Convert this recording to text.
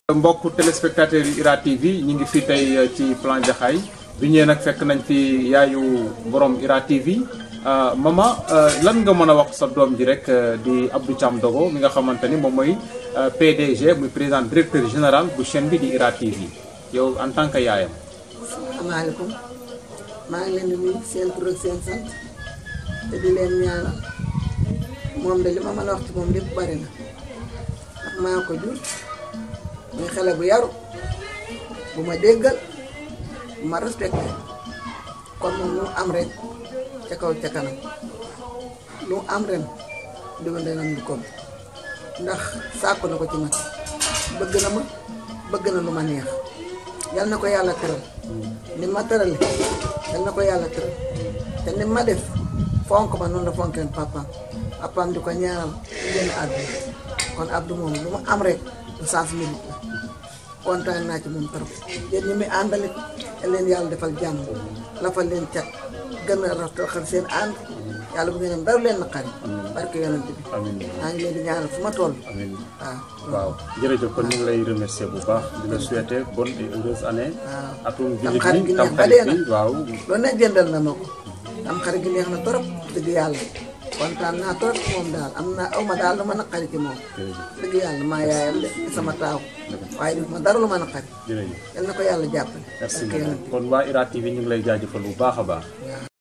mbokk téléspectateurs yu IRA TV ñi ngi fi tey ci plan Jaxaay bi ñëwee nag fekk nañ fi yaayu borom IRA TV mama lan nga mën a wax sa doom ji rek di Abdou Thiam Dogo mi nga xamante ni moom mooy PDG muy président directeur général bu chaîne bi di IRA TV yow en tant que yaayam. asalaamaaleykum maa ngi leen di nuyu seen tur ak seen sant te di leen ñaanal moom de li ma mën a wax ci moom lépp bari na ndax maa ko jur muy xale bu yaru bu ma déggal bu ma respecté kon moom lu am rek ca kaw ca kanam lu am ren déwén dana am lu ko ndax sàkku na ko ci man bëgg na ma bëgg na lu ma neex yal na ko yàlla tëral ni ma tërale yal na ko yàlla tëral te ni ma def fonk ma noonu la fonkeen papaam papaam di ko ñaanal génn àdduna kon Abdou moom lu mu am rek du sens mérite la kontaan naa ci moom trop yéen ñi muy àndalit leen yàlla defal jàmm lafal leen cat gën a rafetal seen ànd yàlla bu ngeen am dara leen naqari barke yonent bi amiin maa ngi leen di ñaanal fu ma toll amiin waaw waaw jërëjëf kon ñu ngi lay remercier bu baax di la souhaiter bonne et heureuse année. waaw atum tam jullit xarit bi gi tam neex ba xarit dee bi na waaw. loolu nag jëndal na ma ko am xarit gi neex na trop dëgg yàlla kontaan naa trop ci moom daal am naa aw ma daal lu ma naqari ci moom dëgg yàlla maa yaayam de di sama taaw waaye def ma dara lu ma naqari jërëjëf yal na ko yàlla jàppale merci barke yonent bi beaucoup kon waa IRA TV ñu ngi lay jaajëfal bu baax a baax.